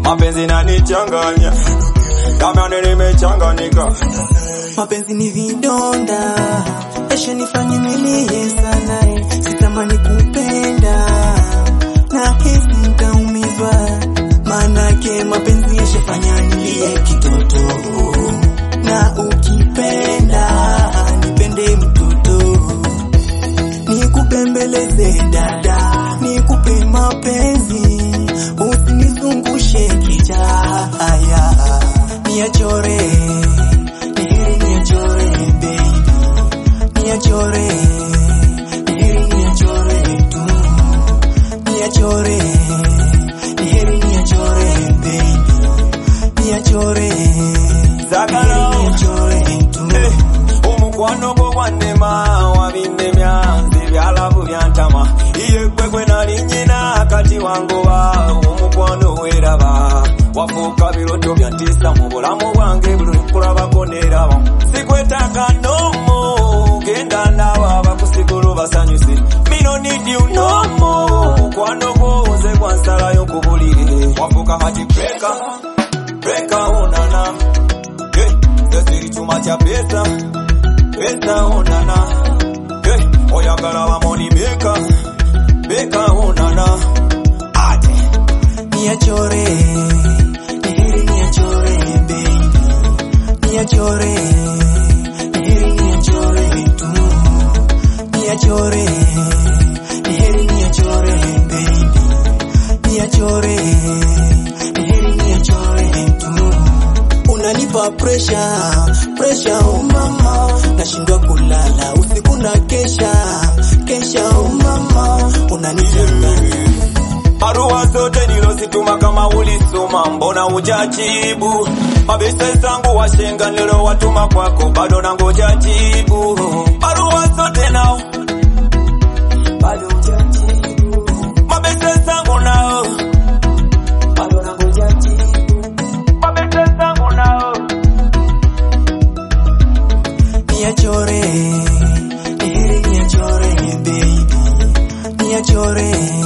mapenzi nanichanganya kama nimechanganyika mapenzi ni vidonda esha nifanye nilie sana eh. sitamani kupenda na hisi nitaumizwa manake mapenzi yashafanya nilie kitoto na ukipenda nipende mtoto nikupembeleze dada nikupe mapenzi usinizungushe kijaya niachore niheri niachore baby niachore niheri niachore tu niachore niheri niachore baby niachore Sagala. niheri niachore tu Eh, omukwano gwo gwannema wabindemya ebyalavu byantama iye kwekwe nali nyina kati wangoba omukwano weeraba wafuuka biroto byantisa mu bulamu bwange buli nkulabako neeraba sikwetaaga nomo genda naaba bakusigulu basanyuse mino need you nomo mukwano gwo nze gwansalayo ku buliri wafuuka kati breka breka onana Hey, siri chuma cha pesa pesa onana hey, oyagala bamoni beka beka onana ate niachore niheri niachore baby niachore niheri niachore tu niachore niheri niachore baby niachore niheri niachore tu unanipa pressure pressure oh mama nashindwa kulala usiku na kesha kesha oh mama unanichanganya barua zote nilozituma kama ulisoma mbona hujajibu mabese zangu washenga nilowatuma kwako bado nangoja jibu barua zote nao bado hujajibu mabese zangu nao bado nangoja jibu mabese zangu nao niachore niheri niachore baby niachore